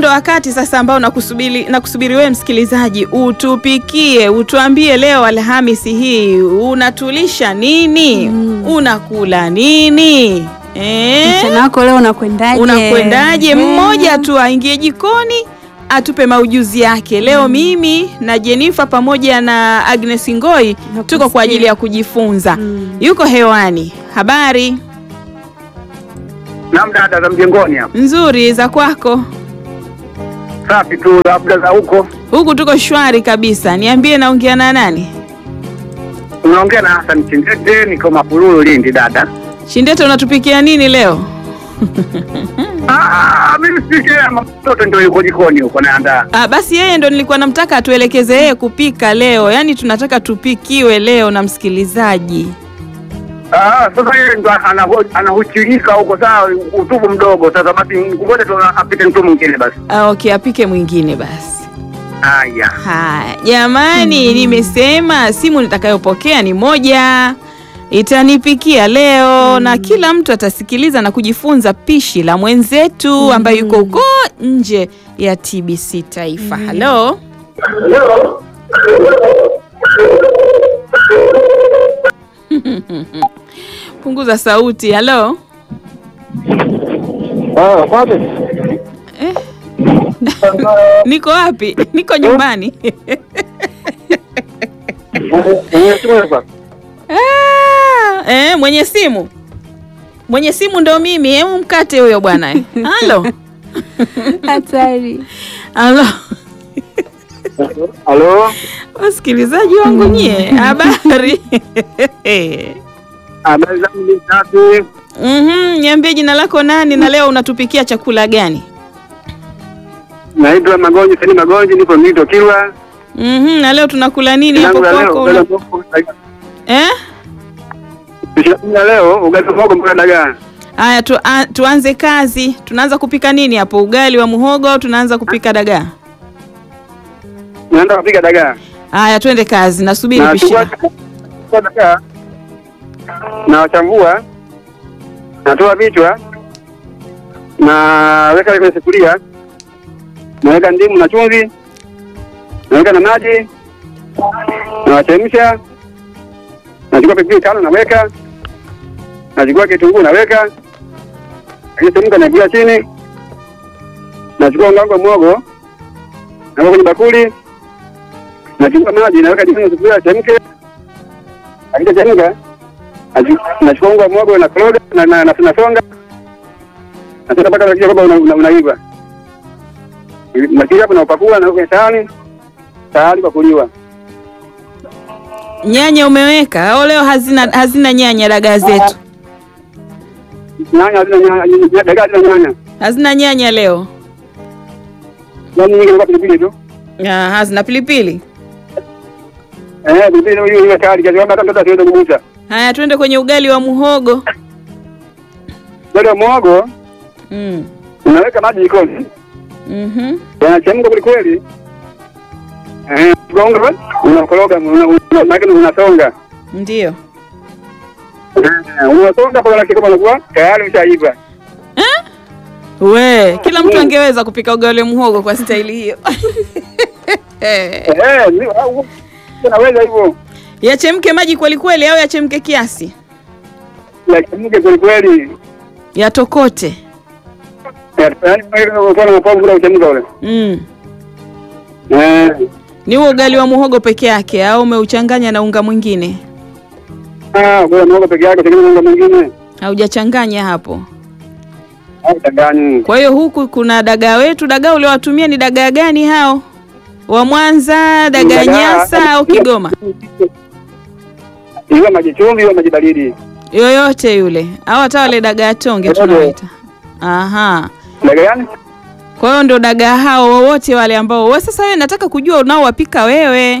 ndo wakati sasa ambao nakusubiri nakusubiri wewe msikilizaji, utupikie, utuambie leo Alhamisi hii unatulisha nini? Unakula nini? Eh? Mchana wako leo unakwendaje? Unakwendaje? Eh. Mmoja tu aingie jikoni atupe maujuzi yake leo. Mimi na Jenifa pamoja na Agnes Ngoi tuko kwa ajili ya kujifunza. Mm. Yuko hewani. Habari Naam dada za mjengoni hapa. nzuri za kwako? Safi tu labda za huko. Huku tuko shwari kabisa. Niambie, naongea na nani? Unaongea na Hassan Chindete niko Mapululu Lindi dada. Shindete, unatupikia nini leo? Ah, mimi sikia mtoto ndio yuko jikoni huko naandaa. Ah, basi yeye ndo nilikuwa namtaka atuelekeze yeye kupika leo, yaani tunataka tupikiwe leo na msikilizaji. Ah, sasa yeye ndo anaho- anahuchilika huko sawa utubu mdogo. Sasa basi ngoja tu apite mtu mwingine basi. Ah, okay, apike mwingine basi. Haya. Haya jamani, nimesema simu nitakayopokea ni moja, itanipikia leo na kila mtu atasikiliza na kujifunza pishi la mwenzetu ambaye yuko huko nje ya TBC Taifa. Halo, punguza sauti. Halo, Ah, kwani? eh, niko wapi? Niko nyumbani. Ah, eh, mwenye simu mwenye simu ndo mimi. Hebu mkate huyo bwana. Halo, Hatari. halo, Halo. wasikilizaji wangu nyie, habari? Habari zangu ni safi. Mhm, niambie jina lako nani na leo unatupikia chakula gani? Naitwa Magonji, Sani Magonji, nipo Mito Kilwa. Mhm, na leo tunakula nini hapo kwako? Una... Eh? Tushakula leo ugali mmoja mpaka dagaa. Haya tu, a, tuanze kazi. Tunaanza kupika nini hapo? Ugali wa muhogo au tunaanza kupika dagaa? Naenda kupika dagaa. Haya, twende kazi. Nasubiri Na pishi. chukua chukua dagaa. Na wachambua. Natoa vichwa. Na weka kwenye sufuria. Naweka ndimu na chumvi. Naweka na maji. Na wachemsha. Nachukua pilipili tano naweka. Nachukua kitunguu naweka. Akichemka natia chini. Nachukua unga wangu wa muhogo. Naweka kwenye bakuli. Nachukua maji naweka jikoni ya sufuria chemke. Akishachemka nachu- nachukua unga wa muhogo na koroga na na na nasonga. Nasonga mpaka nakia kwamba una- una- unaiva. Nakia hapo naupakua na kwenye sahani. Tayari kwa kuliwa. Nyanya umeweka au leo hazina hazina nyanya dagaa zetu? Nyanya hazina nyanya, dagaa hazina nyanya. Hazina nyanya leo. Nyanya nyingi kwa pilipili tu. Ah, hazina pilipili. Eh, pilipili hiyo iwe tayari kiasi kwamba hata mtoto asiweze kugusa. Haya, twende kwenye ugali wa muhogo. Wale wa muhogo Mm. unaweka maji jikoni. Mhm. yanachemka kweli kweli. Eh, gonga unakoroga una- una- maana unasonga. Ndio. Eh, Unasonga kwa lakini kama unakuwa tayari ushaiva. We, kila mtu angeweza kupika ugali wa muhogo kwa staili hiyo. Eh, ni au- unaweza hivyo. Yachemke maji kweli kweli au yachemke kiasi? Yachemke kweli kweli. Yatokote. Eh, Yaani kwa na mapovu bila uchemka ule. Mm. Eh. Ni huo ugali wa muhogo peke yake au umeuchanganya na unga mwingine? Ah, kwa mwogo peke yake tegemea mambo mengine. Haujachanganya hapo. Au tangani. Kwa hiyo huku kuna dagaa wetu. Dagaa uliowatumia ni dagaa gani hao? Wa Mwanza, dagaa Dagaa- Nyasa au Kigoma? Iwe maji chumvi, iwe maji baridi. Yoyote yule au hata wale dagaa tonge Yoyote. tunawaita. Aha. Dagaa gani? Kwa hiyo ndo dagaa hao wowote wale ambao wewe sasa, wewe nataka kujua unaowapika wewe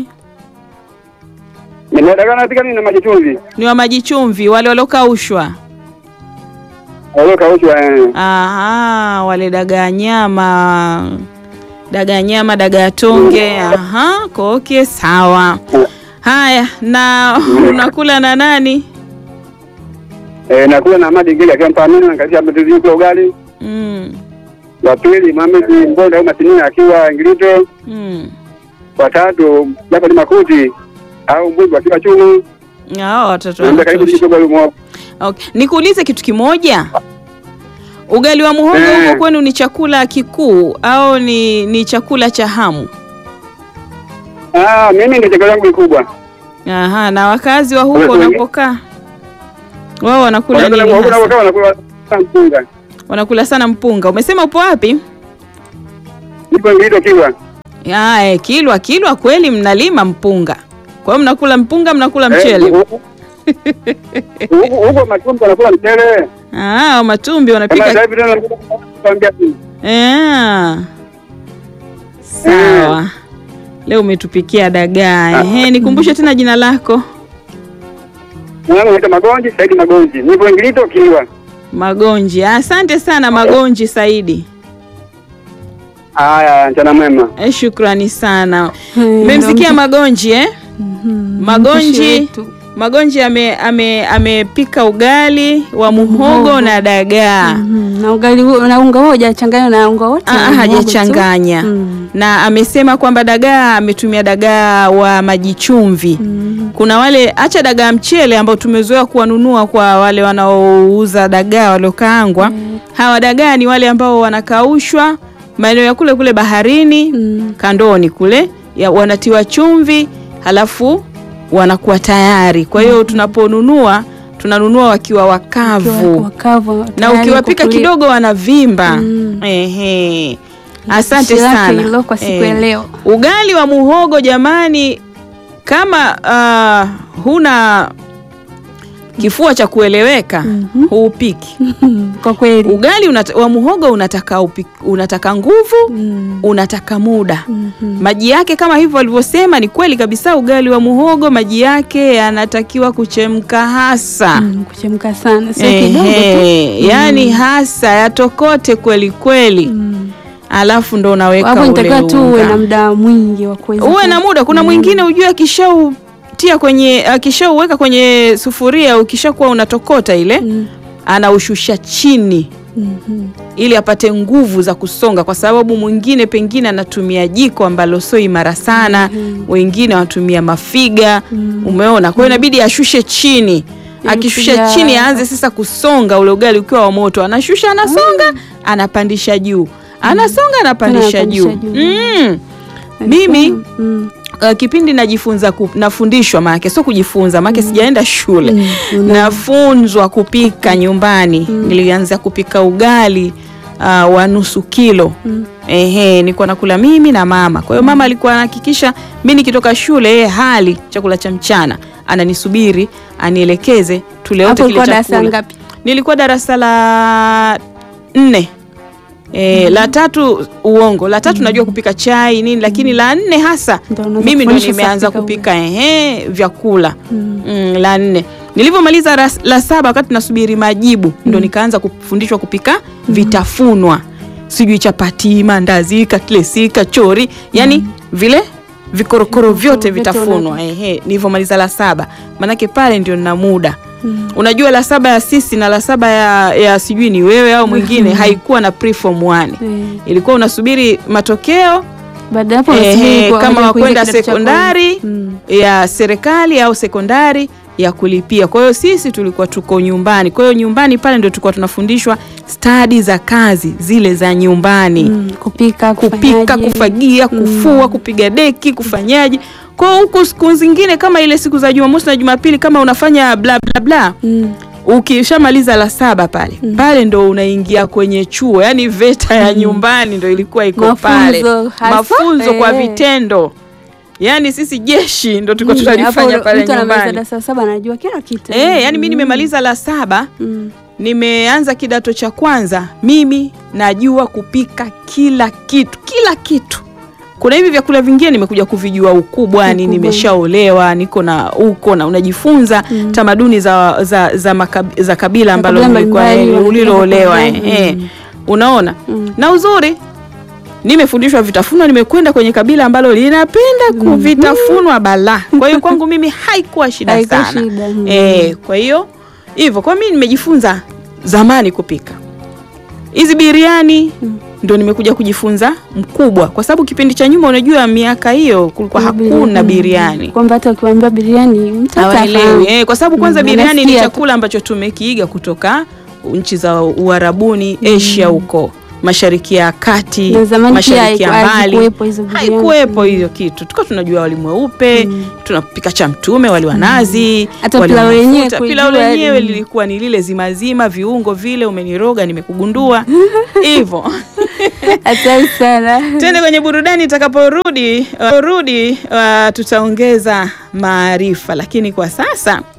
Ni dagaa napika nini na maji chumvi? ni wa maji chumvi, wale waliokaushwa. Au kaushwa eh. Aha, wale dagaa nyama, dagaa nyama, dagaa tonge. Aha, koke, sawa. Haya, na unakula na nani? Eh, nakula na maji ngili akiwa mpamini na kazi hapo tuzi kwa ugali. Mm. wa pili Mohamed Mbonda au Masinia akiwa Ngilito, Mm. wa tatu Jafari Makuti au Mbwigu akiwa Chumu. Hao watoto Naomba karibu wanatosha. kidogo Lumo. Okay. Nikuulize kitu kimoja. Ugali wa muhogo Eh. huko kwenu ni chakula kikuu au ni, ni chakula cha hamu? Ah, mimi ndio chakula changu kikubwa. Aha, na wakazi wa huko Wewe- wewe- wanapokaa wao wanakula Wakati nini? na hasa? wao wanakula sana mpunga. Wanakula sana mpunga. Umesema upo wapi? Nipo Ngilito kiwa. Ah, eh, Kilwa Kilwa kweli mnalima mpunga. Kwa hiyo mnakula mpunga, mnakula mchele. Eh, huku- Huku huko matumbo wanakula mchele. Ah, matumbi Kama wanapika. sasa hivi tena nakwambia Eh. Sawa. Leo umetupikia dagaa. Ehe, nikumbushe tena jina lako. mwanangu anaitwa Magonji, Saidi Magonji. Nipo Ngilito kiwa. Magonji. Asante sana Magonji Saidi. Haya, mchana mwema. Eh, shukrani sana. Eh, Mmemsikia ndo- Magonji eh? Mhm, Magonji. mpishi wetu. Magonji ame ame amepika ugali wa muhogo Muhogo. na dagaa. Mhm, na ugali huo- na unga huo hajachanganya na unga wote Ah, wa muhogo tu. hajachanganya. Mm. Na amesema kwamba dagaa ametumia dagaa wa maji chumvi. Mhm. Kuna wale acha dagaa mchele ambao tumezoea kuwanunua kwa wale wanaouza dagaa waliokaangwa. Hawa dagaa ni wale ambao wanakaushwa maeneo ya kule kule baharini Mm. kandoni kule ya, wanatiwa chumvi halafu wanakuwa tayari. Kwa hiyo tunaponunua tunanunua wakiwa wakavu Wakiwa wakavu, na tayari ukiwapika kukuliwa. kidogo wanavimba. Mm. Ehe. Asante Pishi lake sana. hilo kwa siku ya Eh. leo. Ugali wa muhogo jamani, kama ah, huna kifua cha kueleweka Mhm. huupiki. Kwa kweli. Ugali unata, wa muhogo unataka upi, unataka nguvu, Mm. unataka muda. Mhm. Maji yake kama hivyo walivyosema, ni kweli kabisa. Ugali wa muhogo maji yake yanatakiwa kuchemka hasa Mm, kuchemka sana sio kidogo tu. Ehe, yani hasa yatokote kweli kweli, Mm. alafu ndo unaweka Hapo ule nitakiwa tu uwe na unga. muda mwingi wa kuweza Uwe ku- na muda. Kuna mwingine ujue akishautia kwenye akishauweka kwenye sufuria, ukishakuwa unatokota ile, Mm. anaushusha chini Mhm. ili apate nguvu za kusonga, kwa sababu mwingine pengine anatumia jiko ambalo sio imara sana, wengine wanatumia mafiga. Umeona? Kwa hiyo inabidi ashushe chini. Akishusha kuja- chini, aanze sasa kusonga ule ugali ukiwa wa moto, anashusha, anasonga, anapandisha juu, anasonga, anapandisha juu. anapandisha juu. Mm. Mimi Mm. uh, kipindi najifunza ku, nafundishwa maake sio kujifunza maake sijaenda shule Mm, una- nafunzwa kupika nyumbani nilianza kupika ugali uh, wa nusu kilo Mm. ehe nilikuwa nakula mimi na mama kwa hiyo mama alikuwa anahakikisha mi nikitoka shule yeye hali chakula cha mchana ananisubiri anielekeze tule wote Hapo kile ulikuwa darasa chakula ngapi? nilikuwa darasa la nne E, la tatu uongo la tatu najua kupika chai nini lakini la nne hasa Ndio unaanza mimi ndo kufundishwa nimeanza sasa kupika ehe vyakula Mm. mm, la nne nilivyomaliza ras- la saba wakati nasubiri majibu ndo nikaanza kufundishwa kupika vitafunwa sijui chapati mandazi katlesi kachori yani vile vikorokoro vyote vyote vitafunwa ehe nilivyomaliza la saba manake pale ndio nina muda unajua la saba ya sisi na la saba ya, ya sijui ni wewe au mwingine haikuwa na preform 1 Eh, ilikuwa unasubiri matokeo baada ya hapo Ehe, unasubiri kwa- kama kuingia wakwenda kidato cha sekondari kwanza. Mm. ya serikali au sekondari ya kulipia. Kwa hiyo sisi tulikuwa tuko nyumbani. Kwa hiyo nyumbani pale ndio tulikuwa tunafundishwa stadi za kazi zile za nyumbani Mm, kupika kupika, kufanyaje. kufagia, kufua, kupiga deki, kufanyaje. Kwa hiyo huku siku zingine kama ile siku za Jumamosi na Jumapili kama unafanya bla bla bla Mm. ukishamaliza la saba pale pale ndo unaingia kwenye chuo yani VETA ya nyumbani ndo ilikuwa iko Mafunzo pale hasa, mafunzo kwa eh. vitendo yani sisi jeshi ndo tulikuwa Mm, tunalifanya hapo pale mtu anamaliza nyumbani darasa saba anajua kila kitu. eh yani mi nimemaliza la saba Mm. nimeanza kidato cha kwanza mimi najua kupika kila kitu kila kitu kuna hivi vyakula vingine nimekuja kuvijua ukubwani Ukubwa. nimeshaolewa niko na huko na unajifunza tamaduni za, za, za, makab, za kabila ambalo Makabila nilikuwa mbalimbali, eh, uliloolewa wanapenda eh, eh. mm. unaona Mm. na uzuri nimefundishwa vitafunwa nimekwenda kwenye kabila ambalo linapenda kuvitafunwa balaa kwa hiyo kwangu mimi haikuwa shida Haikuwa sana shida, mm. eh, kwa hiyo hivyo kwa mimi nimejifunza zamani kupika hizi biriani ndo nimekuja kujifunza mkubwa, kwa sababu kipindi cha nyuma, unajua miaka hiyo kulikuwa hakuna biriani kwamba hata ukiwaambia biriani mtoto hawaelewi hafahamu. eh, kwa sababu kwanza Mm, biriani ni anasikia tu. chakula ambacho tumekiiga kutoka nchi za Uarabuni, Asia huko Mashariki ya Kati, Na zamani pia Mashariki ya haiku- mbali hazikuwepo hizo biriani. haikuwepo hiyo kitu, tuka tunajua wali mweupe tunapika cha mtume, wali wa nazi, Hata wali wa pilau lenyewe mafuta. kuijua Pilau lenyewe yaani. lilikuwa ni lile zimazima, viungo vile, umeniroga nimekugundua hivyo. Hatari sana. Twende kwenye burudani. Itakaporudi uh, rudi uh, tutaongeza maarifa, lakini kwa sasa